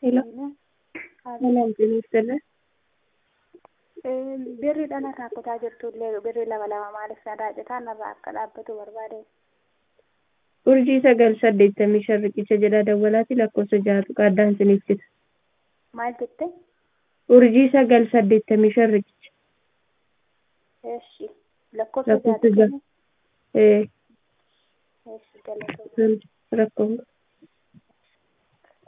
Hello. Salam Ministeerri. Birri dhanarraa kutaa jirtullee birri lama lama maaliif narraa citaa narraa akka dhaabbatu barbaade. Urjii sagal saddeettamii shan riqicha jedha dawwalaati lakkoofsa jahatu qaaddaan isiniif cita. Maal jette? Urjii sagal saddeettamii shan riqicha. Eshi lakkoofsa Lakkoofsa jaatu jaha. Ee Eshi galatoomaa. rakkoon